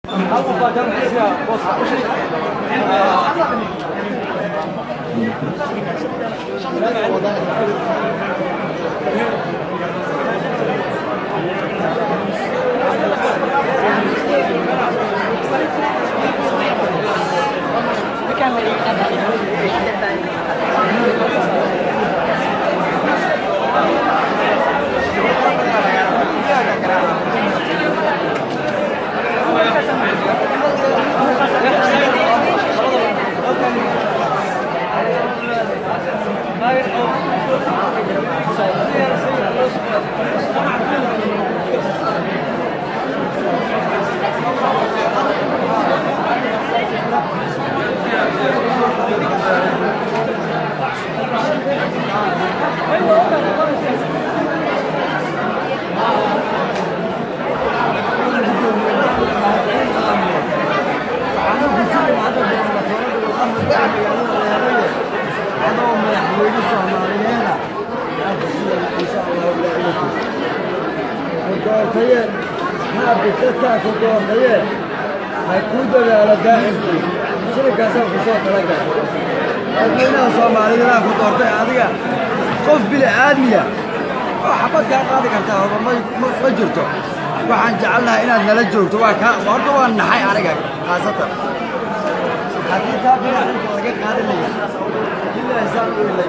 doortaye maabitadkaa ku doortaye hay kuu dadaalo daa'imkii shirikaasaan ku soo talagal dadweynaha soomaaliyeedaan ku doortay adiga qof bili aadmiya oo xabad kaa qaadi kartaa horba ma ma- ma jirto waxaan jecelnahay inaad nala joogto waa kaa horta waa naxay aniga khaasatan haddii taa binacinta laga qaadanaya ilaa isaan u ilay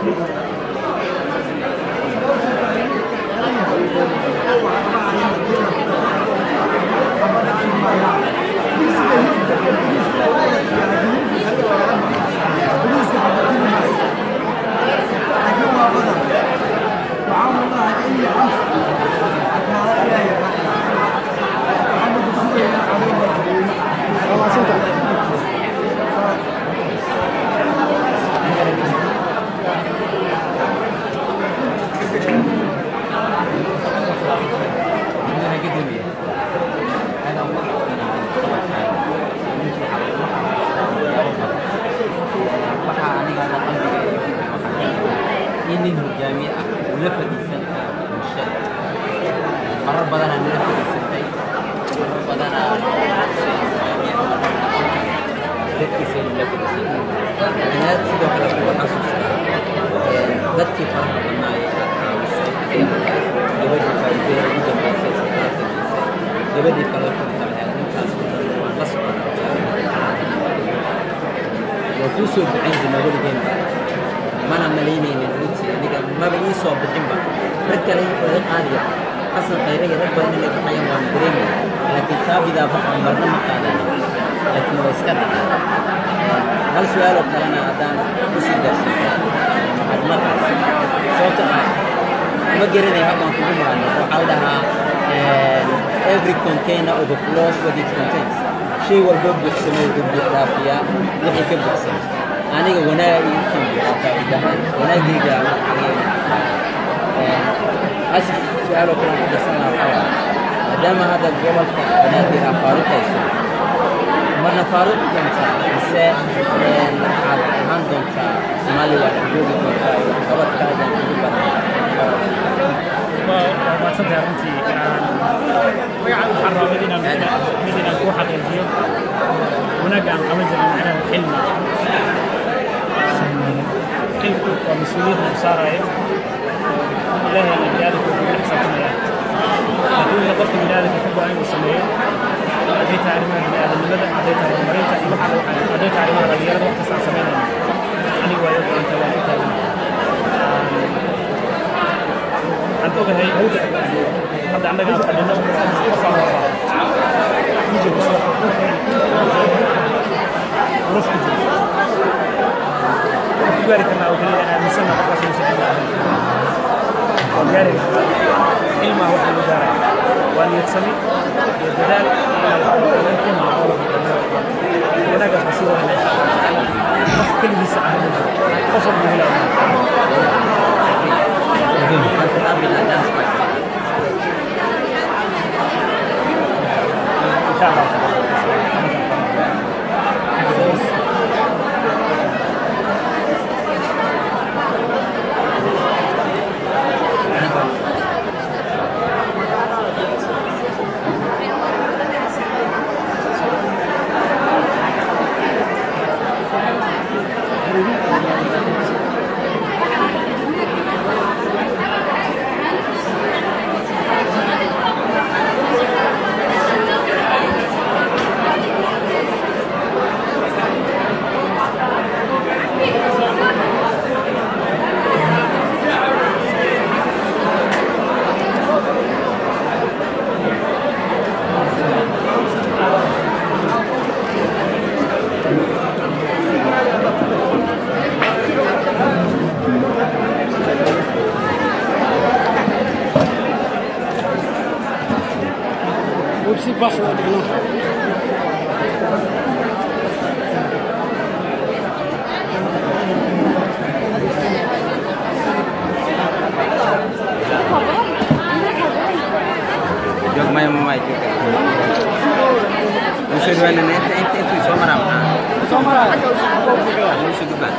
nin hogaamiye ah uu la fadhiisan karo bulshada marar badanaa nala fadhiisantay marar badanaa dadkiisa la fadhiisantay inaad sidoo kale kuga xasuustaa dadkii faraha badnaa ee aad caawisay gabadhii faa'iidada ugu dambaysay sakaa samaysay gabadhii kale ku talahayd ninkaas waan la socdaa waa kuu soo ducayn jirnaa weligeenba mana malaynaynin runtii aniga maba ii soo bixinba rag kale laga qaadiya xasan khayre iyo rag badan inay baxayaan waan dareemaya laakiin taabidaa baxan marna ma qaadanin laakiin waa iska dhacay hal su-aaloo kalena haddaan kusii darsan macluumaadkaas sababta ah ma garanaya habaan kugu maqano waxaa la dhahaa every container overflows what it contains shay walbo buuxsamay wuxuu buux dhaafiyaa wixii ka buuxsamay aniga wanaag ii kan faa'iidahan wanaagayga asif su-aaloo kale ku darsan lahaa waxaa waaye maadaama hadda gobolka banaadir aa faaruqayso marna faaruq doontaa mise waxaad ahaan doontaa soomaaliya waad joogi doontaa iyo qabadkaadan ugu badan waa maadsantahay runtii waxaan rabaa mid inaan mid inaan kuu xaqiijiyo wanaagga aan qaban jirin macnaha xilmi xilku waa mas-uuliyad lagu saarayo ilaahay aan biniaadamka ugu xisaabtamaya adduunka qofka biniaadamka ka go-an inuu sameeyo hadday tahay arrimaha biniaadamnimada hadday tahay horumarinta iyo waxa waxaan hadday tahay arrimaha dhalinyarada wax kasta aan samaynayno anigu waa iga go-anta waan u taagan waxaan ogahay hadda annaga aan fadhino qofaan rabaa nolof ku jiro waxaan ku gaari karnaa oo keliya inaan aaminsanna qofkaas inuusan xilmi ahayn waan gaari karnaa ilmaa wax lagu gaaraya waa niyadsami iyo dadaal wanaagaas baa sii wadana qof keligiisa ah ma jiro qof walba helaya Anche la binadanza. insha allah jawaanan inta inta intuu soo maraa maxaa soo maraa lagu soo gudbaa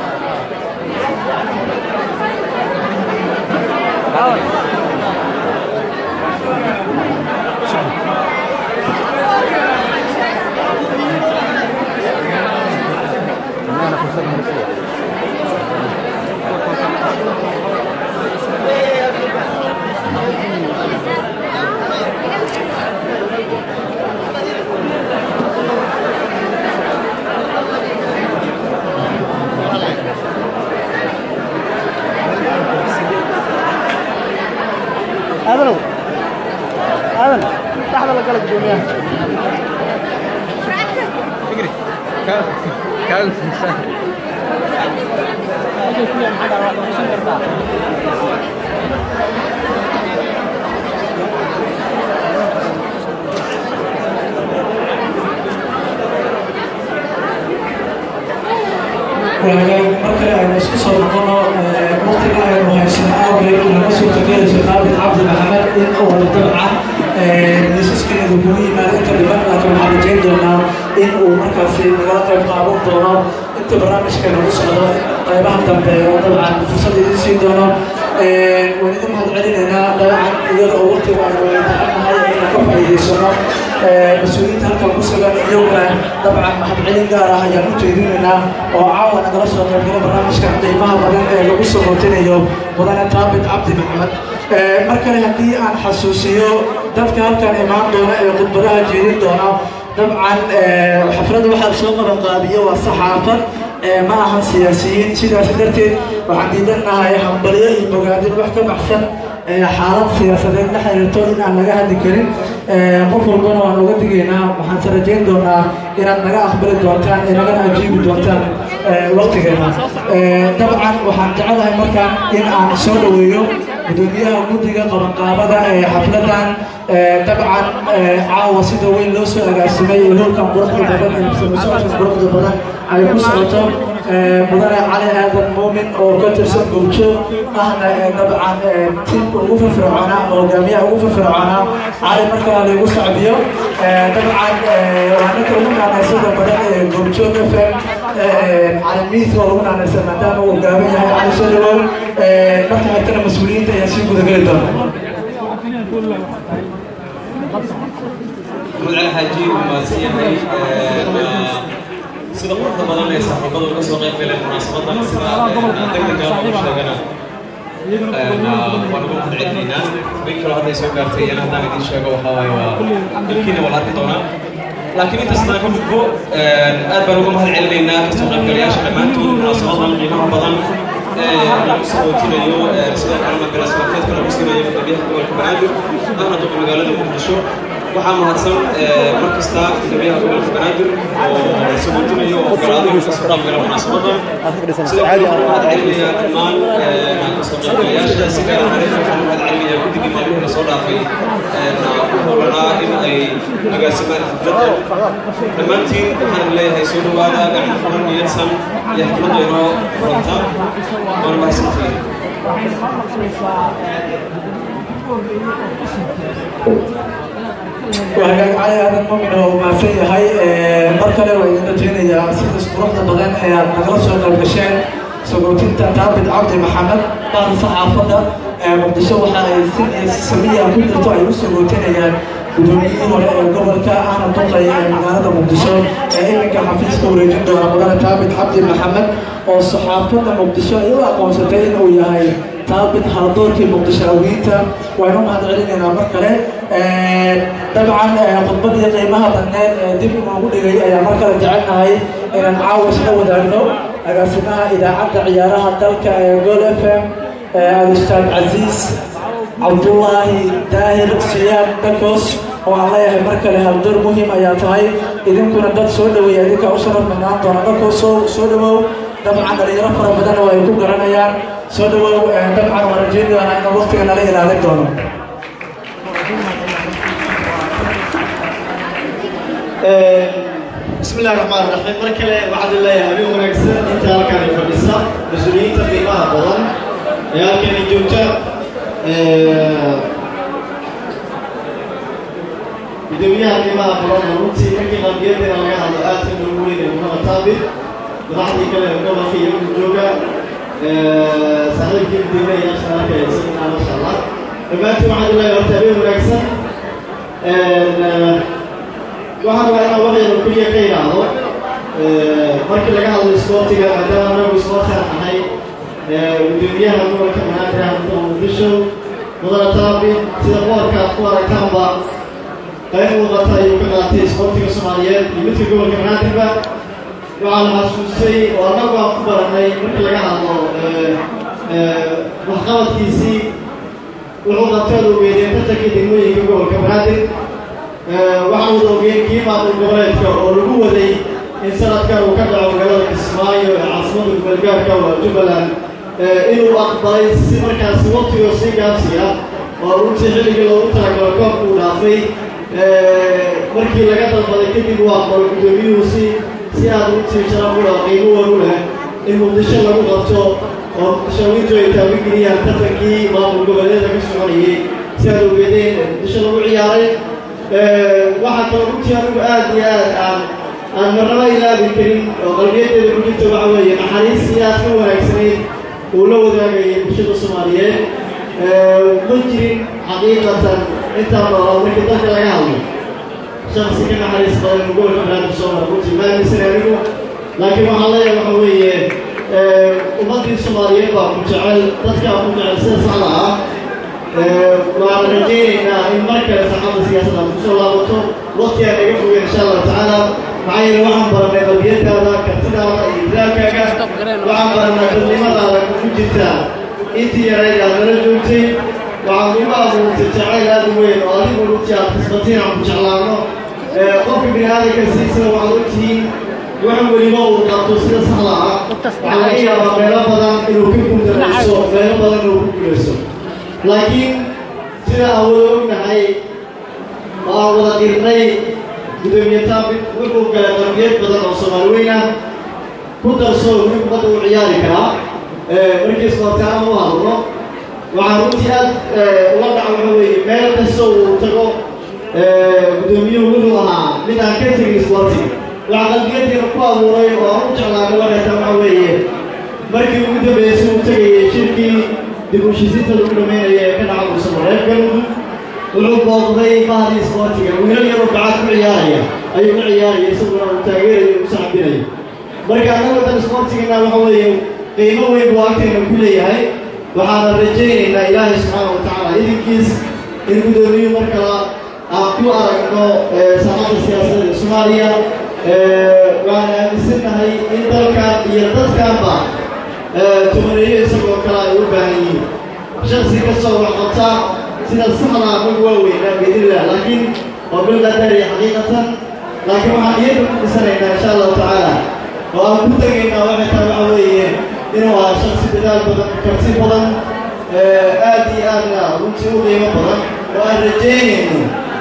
aadanow aadan dhaxda la gala gudoomiyaha fikri kaa kaa markale aynu isku soo noqono waqtiga aynu haysan awgeed lama suurtagelayso daabit cabdi maxamed in uu dabcan miisaskeedu kugu yimaado inta dhiban laakiin waxaan rajayn doonaa in uu markaasi nagala qayb qaadan doono inta barnaamijka nagu socdo qaybaha dambe oo dabcan fursad idin siin doono waan idin mahad celinaynaa dabcan iyada oo waqtiga aynu taxanahay inaan ka faa'iidaysano mas-uuliyiinta halkan ku sugan iyaguna dabcan mahadcelin gaar ah ayaan u jeedinaynaa oo caawa nagala soo qaybgala barnaamijka qiimaha badan ee lagu soo hootinayo mudane taabit cabdi maxamed mar kale haddii aan xasuusiyo dadka halkan imaan doona ee khudbadaha jeedin doona dabcan xafladda waxaa soo qaban qaabiyo waa saxaafad ma ahan siyaasiyiin sidaas darteed waxaan diidanahay hambalyo iyo bogaadin wax ka baxsan xaalad siyaasadeed la xiriirto in aan laga hadli karin qof walbana waan uga digaynaa waxaan se rajayn doonaa inaad naga aqbali doontaan ee nagana ajiibi doontaan waqtigeena dabcan waxaan jecelahay markaan in aan soo dhaweeyo gudoomiyaha guddiga qabanqaabada ee xafladan dabcan caawa sida weyn loo soo agaasimay ee howlkan quruxda badan ee socodkan quruxda badan ay ku socoto mudane cali aadan muumin oo ka tirsan gowjoog ahna dabcan tiimka ugu firfircoonaa ama hogaamiyaha ugu firfircoonaa cali markaa laygu sacbiyo dabcan waa ninka ugu naanaysada badan ee gowjoog f m cali miis waa ugu naanaysa maadaama uu gaaban yahay cali soo dhawow marka xigtana mas-uuliyiinta ayaan sii gudageli doona محمد علي حاجي وماسيحي sida quruxda badan ee saxaafadu uga soo qayb galeen munaasabadan sida degdega ugu sheegana waan ugu mahad celinaynaa mid kaloo hadday soo gaartay iyana haddaan idiin sheego waxaa waaye waa ilkiina waa la arki doonaa laakiin intaas haddaan ka gudbo aad baan uga mahad celinaynaa kasoo qaybgalayaasha dhammaantood munaasabadan qiimaha badan lagu soo hootinayo sidoo kalena galaasmarkeedka lagu siinayo gudoomiyaha gobolka banaadir ahna duqa magaalada muqdisho waxaa mahadsan mar kasta gudoomiyaha gobolka banaadir oo soo hootinayo oo golaada kasoo qaybgala munaasabadan sidoo kale waxaan mahad celinayaa dhammaan kasoo qaybgalayaasha si gaar ahaan waxaan mahad celinayaa guddigii maalmihii lasoo dhaafay u howlanaa in ay agaasimaan xafladda dhammaantiin waxaan leeyahay soo dhawaada gacmo furan niyadsan iyo xafladda inoo furanta waana mahadsantihiin وهاجاك علي هذا المؤمن هو ما فيه هاي مركلة وإذا جينا يا سيدس قرطة بدن هي مدرسة القرشين سقوطين تابد عبد محمد بعد صحافة مقدسة وحا سمية كل طوع يسقوطين يا guddoomiyihii hore ee gobolka ahna duqay ee magaalada muqdisho ee iminka xafiiska wareejin doona mudane taabit cabdi maxamed oo saxaafadda muqdisho ay u aqoonsatay inuu yahay taabit haldoorkii muqdishaawiyiinta waynu mahad celinaynaa mar kale dabcan khudbadii qiimaha badneed ee dib inoogu dhigay ayaa mar kale jecelnahay inaan caawa isla wadaagno agaasimaha idaacadda ciyaaraha dalka ee gol f m alustaad casiis cabdullaahi daahir siyaad dakos oo aan leeyahay mar kale haldoor muhiim ayaa tahay idinkuna dad soo dhaweeya idinkaa u sharaf badnaan doona dakos soo soo dhawow dabcan dhalinyaro fara badan oo ay ku garanayaan soo dhawow dabcan waan rajeyn doonaa inuu waqtiga nala ilaalin doono بسم الله الرحمن الرحيم مركلة وعد الله يا أبي ونكسر أنت هلكان يفرسا مسؤولين تقيمها بضن يا كان يجوتا gudoomiyaha qiimaha badan runtii markii qalbiyadeena laga hadlo aadka loogu weynay muhamed taabir madaxdii kale gobolka iyo jooga saaxiibkii gudoomiyayaasha arkaya isaguna masha allah dhammaantiin waxaan leeyahay horta habeen wanaagsan waxaan rabaa inaan waxyaro keliya ka idhaahdo markii laga hadlo isboortiga maadaama anagu isboortigaan nahay gudoomiyaha gobolka banaadir ahmada muqdisho mudane taabi sida boorka aad ku aragtaanba qayb muuqata ayuu ka qaatay isboortiga soomaaliyeed iyo midka gobolka banaadirba waxaan xasuustay oo annagu aan ku baranay markii laga hadlo waxqabadkiisii wuxuu qabteed ogeedeen tartankii degmooyinka gobolka banaadir waxaan wada ogeen kii maamul goboleedka oo lagu waday in sanadkan uu ka dhaco magaalada kismaayo ee caasimada gobolgaarka waa jubbaland inuu aqbalay si markaasi waqtigoo sii gaabsi ah oo runtii xilligii loogu talagalo koobka uu dhaafay markii laga dalbaday kadib uu aqbalo guddoomiyuhu si si aad runtii sharaf u leh qiimo wan u leh in muqdisho lagu qabto oo muqdishooyintu ay taabageliyaan tartankii maamul goboleeda ka soconayay si aad ogeedeen muqdisho lagu ciyaaray waxaa kaloo runtii anigu aad iyo aad aan aan marnaba ilaabi karin oo qalbiyadeeda ku jirta waxa weeye naxariistii aad ka wanaagsanayd uu la wadaagayay bulshada soomaaliyeed ma jirin xaqiiqatan intaan noolaa markii dalka laga hadlo shaksi ka naxariis badan gobolka banaadir soo mara runtii ma aaminsan anigu laakiin waxaan leeyahay waxa weeye ummaddii soomaaliyeed baa ku jecel dadkaa ku jecel sida saxda ah waan rajaynaynaa in mar kale saxada siyaasadda aan kusoo laabato waqti aan naga fogeen insha allahu tacaala maxaa yeele waxaan baranay qalbiyadaada kartidaada iyo idraalkaaga waxaan baranay dadnimadaada ku jirtaa intii yarayd aad nala joogtay waxaan ugu abuurtay jacayl aad u weyn oo adigu runtii aad kasbatiin aan ku jeclaano qofka bini aadamka siisana waxaad ogtihiin wax weliba uu qabto sida saxda ah waxaa laga yaabaa meelo badan inuu ka guudarayso meelo badan inuu ku guulayso laakiin sida aan wada ognahay oo aan wada qirnay gudoomiye taabit wuxuu galay qarbiyad badan oo soomaali weyn ah ku darso weli ummadda u ciyaari karaa markii isboortaana u hadlo waxaa runtii aad uga dhaca waxa weeye meel kasta uu tago gudoomiyuhu wuxuu ahaa mid aan ka tegin isboortiga waxaa qalbiyadiina ku abuuray oo aan u jeclaanay waxay taa waxa weeye markii ugu dambeysay uu tegayay shirkii dib u heshiisiinta lagu dhameynaya ee ka dhaca muusamareeb galmudug wuxuu booqday bahdii isboortiga wiilal yaroo bacad ku ciyaaraya ayuu ka ciyaaraya isaguna uu taageerayo u sacbinayo marka annaga dan isboortigana waxa weeye qiimo weyn buu agteena ku leeyahay waxaana rajaynaynaa ilaahay subxaana wa tacaala idinkiis in gudoomiyuhu mar kala aan ku aragno saacadda siyaasadda ee soomaaliya waan aaminsannahay in dalkan iyo dadkanba tumaneeyo isagoo kale ay u baahan yihiin shaksi kastoo wax qabta sida saxda anagu waa weynaa biidnillah laakiin waa bil qadari xaqiiqatan laakiin waxaan iyada ku dhisanaynaa insha allahu tacaala oo aan ku tegaynaa waxay tahay waxa weeye inuu ahaa shaksi dadaal badan karti badan aad iyo aadna runtii u qiimo badan oo aan rajaynayno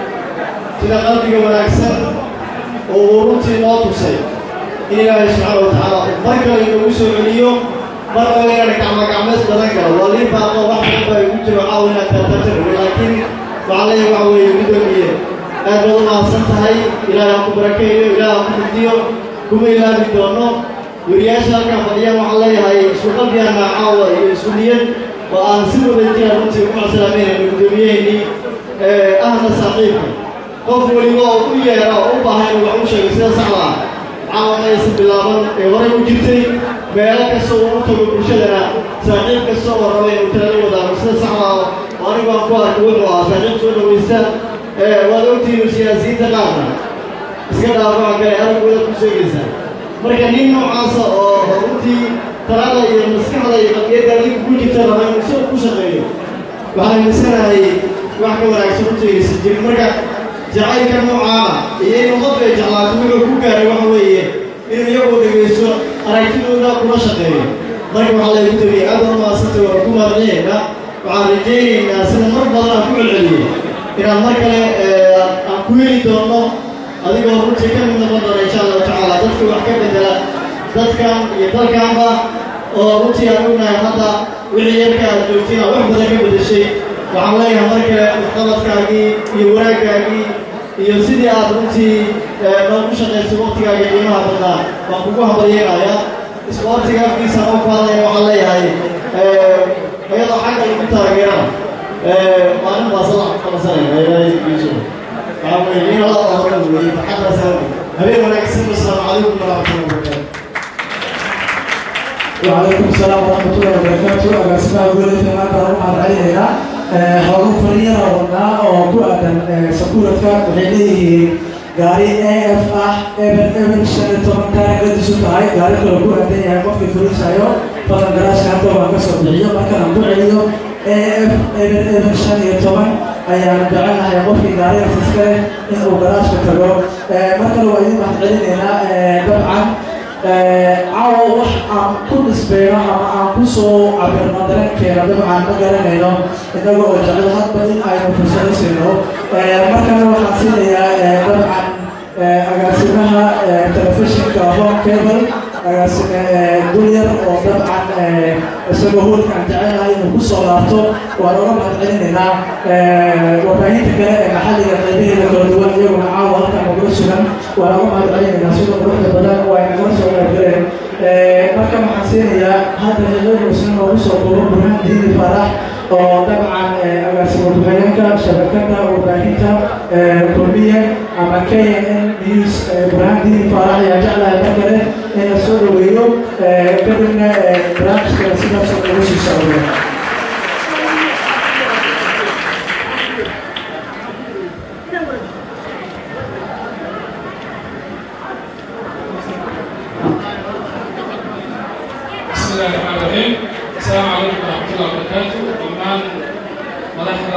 sida qalbiga wanaagsan oo uu runtii noo tusay in ilaahay subxaana wa tacaala uu mar kale inoogu soo celiyo mar oo inaan gacmagacmeys badan galo waa lii baaqo wax walba igu jiro caawa inaad tartartarawe laakiin waxaa leeyahay waxa weeye gudoomiye aad baad u mahadsan tahay ilaahay aan ku barakeeyo ilaahay aan ku mugdiyo kuma ilaabi doono weriyaasha halkan fadhiyaan waxaan leeyahay isku qalbigaana caawa iyo isku niyad oo aan si wada jira runtii ugu macsalaameynayno gudoomiyaheenii ahna saaxiibka qof weliba oo u yeera oo u baahan inuu wax u sheego sida saxda ah caawanaysa bilaaban ee horay u jirtay meelo kasta uu u tago bulshadana saaxiib kasta oo raba inuu talala wadaago sida saxda ah oo anigu aan ku arko wuxuu ahaa saaxiib soo dhawaysta waad ogtihiin siyaasiyiinta qaarna iska dhaafaca kale aragooda ku sheegaysaa marka nin noocaasa oo runtii talada iyo maskaxda iyo qadiyadda adiga ku jirta raba inuu isaga ku shaqeeyo waxaan aaminsanahay wax ka wanaagsan u sheegaysa jirin marka jacaylka noocaana iyo inuu qofka ay jeclaato wuxuu ku gaaray waxa weeye inuu iyagoo dhegaysto aragtidooda kula shaqeeyo marka waxaa laygu tegay aad oo maasanta waa ku maadciyeena waxaan rajaynaynaa sida mar badan aan ku celceliyey inaan mar kale aan ku heli doono adigoo runtii ka mid noqon doona insha allahu tacaala dadka wax ka bedela dadkan iyo dalkanba oo runtii aan ognahay hadda wixii yarka aad joogtiin aad wax badan ka bedeshay waxaan leeyahay mar kale waxqabadkaagii iyo wanaaggaagii iyo sidii aad runtii noogu shaqaysay waqtigaaga qiimaha badnaa baan kugu habaryeenayaa isboortiga afkiisa oo ku hadlaya waxaan leeyahay iyadoo xagga lagu taageerana maalin baa salax ku qabansanayna ilaahiisu waxaa weeye in alla oo hore weeye farxaddaas habeen wanaagsan wasalaamu calaykum waraxmatullahi wabarakaatu وعليكم السلام ورحمة الله وبركاته أقسمها أقول في ما ترى مع العيلة هذا فريق ربنا أو كوأدا سكورة وحيدي gaari af ah eber eber shan iyo toban taarigadiisu tahay gaari kale ku aadan yahay qofkii fulisayo badan garaashka hadda waan ka soo bixiyo markaan ku celiyo af eber eber shan iyo toban ayaan jecelahay qofkii gaarigaas iskale in uu garaashka tago mar kale waa idin mahad celinaynaa dabcan caawa wax aan ku nisbeyno ama aan ku soo cabirno dareenkeena dabcan ma garanayno innaga oo jecel hadba in aynu fursado siino markana waxaan siinayaa dabcan agaasimaha telefishinka home cable agaasime dulyar oo dabcan isagoo hoolka aan jecelahay inuu ku soo laabto waan oga mahad celinaynaa warbaahinta kale ee maxalliga qaybaheeda kala duwan iyaguna caawa halkan nagula sugan waan oga mahad celinaynaa sida quruxda badan oo ay nagala soo qaybgaleen marka waxaan siinayaa hadda xilladusna noogu soo duubo burhaan diini faarax oo dabcan agaasimo ku-xigeenka shabakada warbaahinta kulmiye ama knn news burhaan diini faarax ayaa jeclahay mar kale in la soo dhaweeyo kadibna barnaamijka sidaas oo lagu sii socdo بسم الله الرحمن الرحيم السلام عليكم ورحمة الله وبركاته دمان مدحدا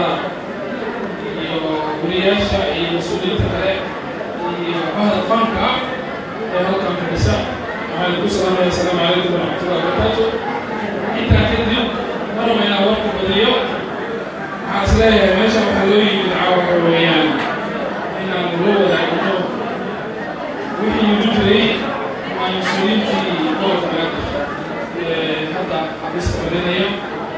iyo guriyaasha iyo mas-uuliyiinta kale iyo bahda fanka ee halkan fadhisa waxaan ku salaamaya asalaamu calaykum waraxmatullahi wabarakaatu intaa kadib maraba inaan warka badiyo waxaan is leeyahay meesha waxaa loo yimid caawa waxa weeyaan inaan loo wadaagno wixii igu jiray waa mas-uuliyiintii gobolka banaadir hadda xabiiska fadhinaya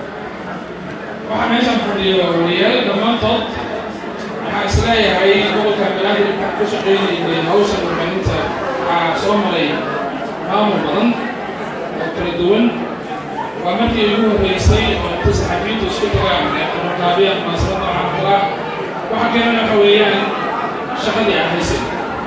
waxaa meeshan fadhiyo wariyaal dhammaantood waxaa is leeyahay gobolka banaadir waxaan ka shaqaynaynay hawshan warbaahinta waxaa soo maray maamul badan oo kala duwan waa markii ugu horreysay oo inta saxafiyiintu isku tagaan ee qabanqaabiya munaasabad noocan kala waxa keenana waxa weeyaan shaqadii aan haysay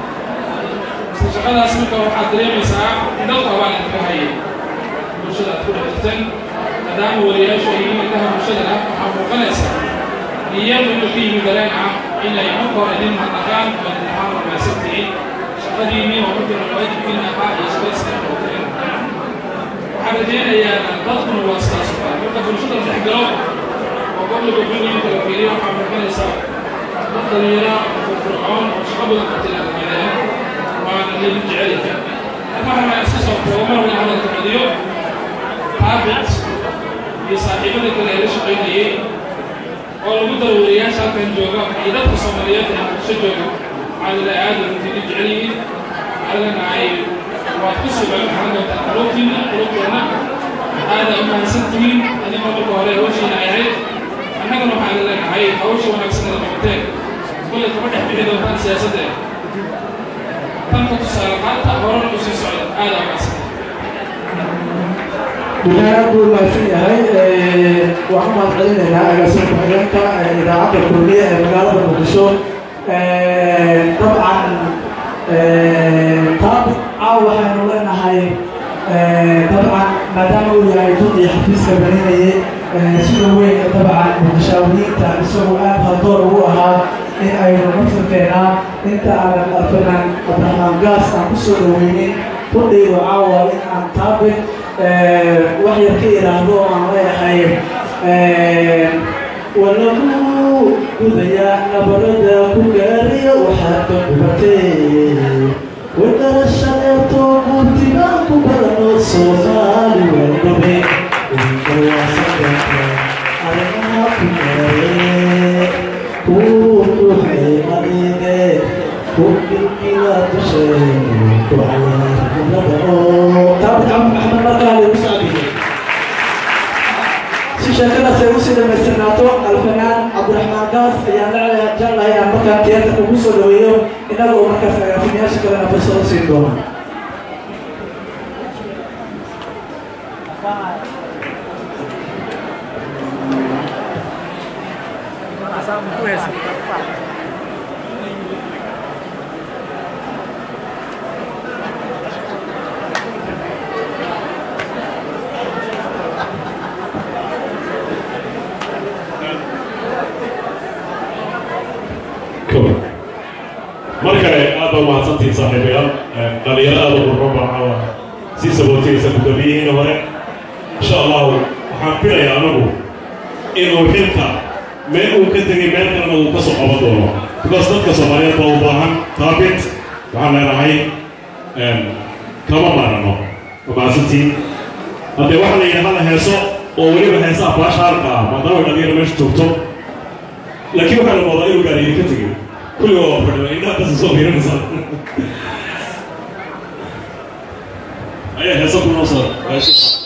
isla shaqadaas marka waxaad dareemaysaa in dadka abaan idinka hayay bulshada aad ku dhex jirteen maadaama wariyaashu ay yihiin indhaha bulshadana waxaa muuqanaysa iyadu inuu ka yimi dareen ah inay marka hore idin mahadnaqaan oo idin ahaan wanaagsan tihiin shaqadiinii oo markii hore waajibkiin ahaa iyo shaqadiiska noqoteen waxaan rajaynayaa dadkuna waa sidaas oo kale marka bulshada la dhex galo oo gobolka buntland kala fiiriyo waxaa muuqanaysaa dad dhalinyaro firfircoon oo shaqo badan qabtay aadamaadeen waana laydin jecel yahay waxaana iska soo koobo mar wada hadalka celiyo taabit iyo saaxiibada kale ee la shaqaynayay oo lagu daro wariyaasha halkan jooga iyo dadka soomaaliyeed ee muqdisho jooga waxaa lila aada runtii jecel yihiin adagana ay waad ku sugan waxaan doontaa qulubtiina qulubteena aada u mahadsan tihiin adiga marka hore hawshiina ay ahayd annagana waxaan leenahay hawsha wanaagsan ee qabateen kulle kama dhex bixi doontaan siyaasadda tanka tusaale qaata horena u sii socda aada u mahadsan بناء أقول ما فيها وعمل علينا أجلس المحيطة إذاعة الكلية مقالة المقدشو طبعا طابق أو حين لنا هاي طبعا ما دام هو يعني تضي حفيز كبريني سيدو وين طبعا متشاورين تعرسوا آب هالدور هو ها إن أي مثل كينا أنت على الفنان أبراهام قاس عن كسر وينين تضي وعاوة إن عن طابق wax yar ka yidhaahdo aan leeyahay walagu gudayaa nabarada ku gaariya waxaad ka dhubatay wadalashaleeto gurtibaan ku barano soomaali waldhabe arrimaha ku gaare ku ruuxay adiide ku bilkila dushay ku cayaarnimada oo taabit cabdi maxamed markaa lagu sacbiyey si sheekadaas ay usii dhamaystirnaato alfanaan cabdiraxmaan gaas ayaan la jeclahay inaan markaa tiyaatarka ugu soo dhaweeyo innaga oo markaas agaasimayaasha kalena fursado siin doona كويس mar kale aad baa umahadsantihiin saaxiibayaal dhalinyaro aad u qurbo baaxawa sii sabootaysa guddoomiyihiina hore insha allahu waxaan filayaa anagu inuu xilka meel uu ka tegay meel kalena uu ka soo qaban doono because dadka soomaaliyeed baa u baahan taabit waxaan leenahay kama maarano waa mahadsantiin haddee waxaa la yidhi hala heeso oo weliba heesaha baashaalka ah maadaama dhalinyaro meesha joogto laakiin waxaa la moodaa inuu gaariyo ka tegay كل يوم فرد إنها بس صوب هنا نصر أيه هسه كل نصر